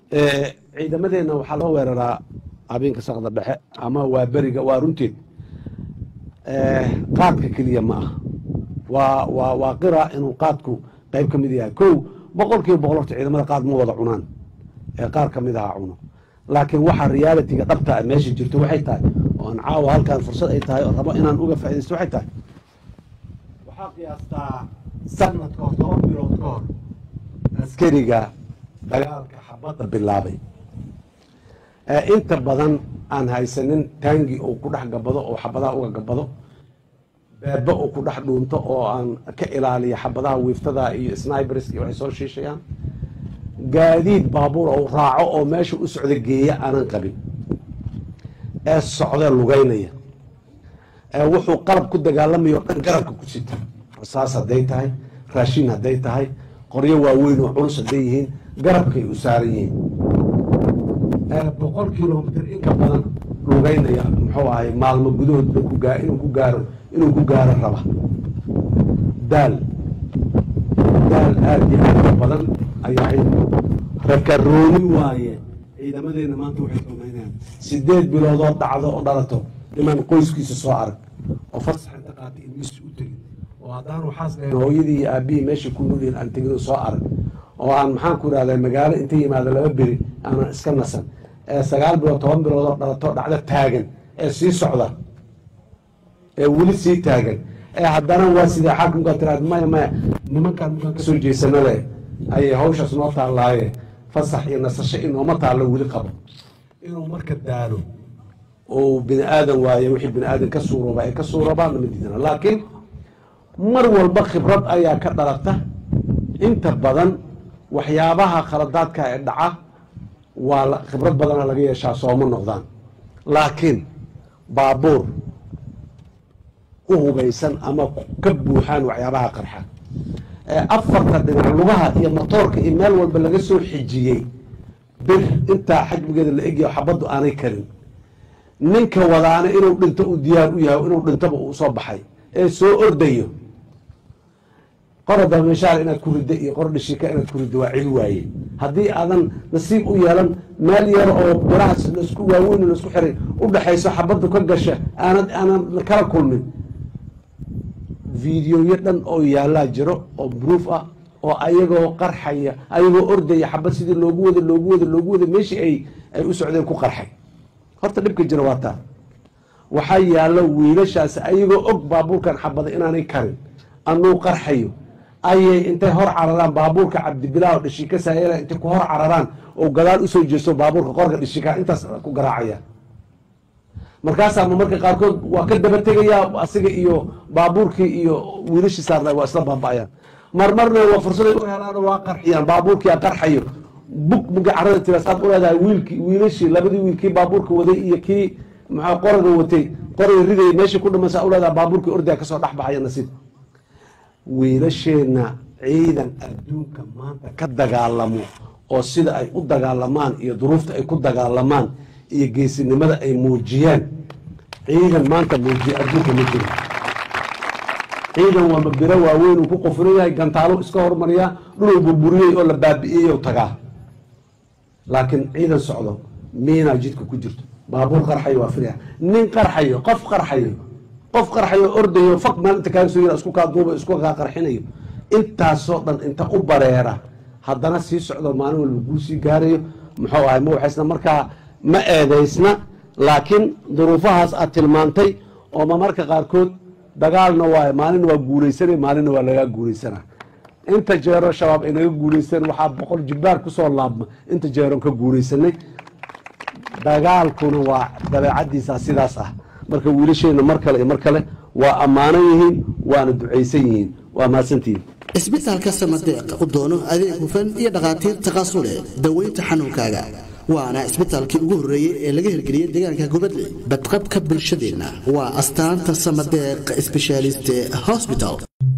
ciidamadeenna waxaa loo weeraraa habeenka saqda dhexe ama waa beriga waa runteed qaadka keliya ma aha waa waa waa qira inuu qaadku qayb ka mid yahay kow boqol kiiba boqol horta ciidamada qaad ma wada cunaan ee qaar ka mid aha cuno laakiin waxa realitiga dhabta meesha jirto waxay tahay oo aan caawa halkaan fursad ay tahay oo rabo inaan uga faaidaysto waxay tahay waxaa qiyaastaa sanadka hor toban bilood ka hor askariga dagaalka xabadda bilaabay inta badan aan haysanin taangi uu ku dhex gabado oo xabadaha uga gabado beeba uu ku dhex dhuunto oo aan ka ilaaliya xabadaha wiiftada iyo snibers iyo waxay soo shiishayaan gaadiid baabuur ou raaco oo meesha u socda geeya aanan qabin ee socdee lugaynaya ee wuxuu qalab ku dagaalamayo dhan garabka ku sita rasaas hadday tahay raashin hadday tahay qoryo waaweyn oo culus hadday yihiin garabkay u saaran yihiin boqol kilomitr inka badan lugaynaya muxuu ahay maalmo gudahood inuu ku gaaro inuu ku gaaro raba daal daal aada iyo aada badan ayaa rakarooni waaye ciidamadeena maanta waxay samaynayaan sideed biloodoo dhacdo oo dhalato niman qoyskiisa soo arag oo fasax inta qaatay ilmihiisa u tegin oo haddaan waxaas dhahayn hooyadii iyo aabihii meesha ku nolyihin aan tegin oo soo arag oo aan maxaan ku idhahdaa magaalo inta yimaado laba beri aanan iska nasan ee sagaal bilood toban bilood oo dhalato dhacdo taagan ee sii socda ee weli sii taagan ee haddana waa sidee xaakumkaa tiraad maya maya nimankaan markaan kasoo jeesana leh ayay hawshaas noo taallaaye fasax iyo nasasho inooma taallo weli qabo inuu marka daalo oo bini aadan waaye wixii bini aadan ka suurooba ay ka suuroobaan nama diidana laakiin mar walba khibrad ayaa ka dhalata inta badan waxyaabaha khaladaadka ee dhaca waa khibrad badana laga yeeshaa sooma noqdaan laakiin baabuur u hubaysan ama ka buuxaan waxyaabaha qarxa afarta dhinac lugaha iyo motoorka iyo meel walba laga soo xijiyey bir intaa xajmigeeda la egyaho xabaddu aanay karin ninka wadaana inuu dhinto uu diyaar u yahay inuu dhintoba uu soo baxay ee soo ordayo qora dameshaar inaad ku riddo iyo qor dhishika inaad ku riddo waa cil waaye haddii aadan nasiib u yeelan meel yar oo birahaas laisku waaweyn laisku xiray u dhexayso xabaddu ka gasha aanad aanan kala kulmin videoyo dhan oo yaallaa jiro oo bruuf ah oo ayagoo qarxaya ayagoo ordaya xabad sidii loogu wada loogu wada loogu wada meeshii ay ay u socdeen ku qarxay horta dhibka jira waa taa waxaa yaallo wiilashaas ayagoo og baabuurkan xabada inaanay karin anuu qarxayo ayay intay hor cararaan baabuurka cabdibilaaho dhishika saayala intay ku hor cararaan oo gadaal usoo jeesto baabuurka qorka dhishika intaas ku garaacaya markaasaa marka qaarkood waa ka daba tegayaa asiga iyo baabuurkii iyo wiilashii saarna waa isla baaba'ayaan marmarna waa fursaday u helaan waa qarxiyaan baabuurkia qarxayo bug muga carada tira saad u leedahay wiilkii wiilashii labadii wiil kii baabuurka waday iyo kii maxaa qoraga watay qoraga ridayay meeshii ku dhiman saa u leedahay baabuurkii ordaya kasoo dhex baxaya nasiib wiilasheenna ciidan adduunka maanta ka dagaalamo oo sida ay u dagaalamaan iyo duruufta ay ku dagaalamaan iyo geesinimada ay muujiyaan ciidan maanta muujiya adduunka ma jiro ciidan waa mabiro waaweyn uu ku qofuran yahay gantaalo iska hormariyaa dhuluu burburiyey oo la baabi'iyey ou tagaa laakiin ciidan socdo miinaa jidka ku jirto baabuur qarxayo waa firya nin qarxayo qof qarxayo qof qarxayo ordayo fak maalinta kaaga soo yara isku kaa duuba isku kaa qarxinayo intaasoo dhan inta u bareera haddana sii socdo maalin walba guu sii gaarayo muxuu ahay ma waxaysna markaa ma eedaysna laakiin duruufahaas aad tilmaantay oo ma marka qaarkood dagaalna waay maalina waa guulaysanay maalina waa lagaa guulaysana inta jeero shabaab ay naga guulaysan waxaa boqol jibbaar kusoo laabma inta jeeron ka guulaysanay dagaalkuna waa dabeecadiisa sidaas ah marka wiilasheenna mar kale iyo mar kale waa ammaanan yihiin waana ducaysan yihiin waa mahadsantihiin isbitaalka samadeeq u doono adeeg hufan iyo dhakhaatiir taqaasu leh daweynta xanuunkaaga waana isbitaalkii ugu horreeyey ee laga hirgeliyey deegaanka gubadle badqabka bulshadeenna waa astaanta samadeeq sbeshaaliste hosbital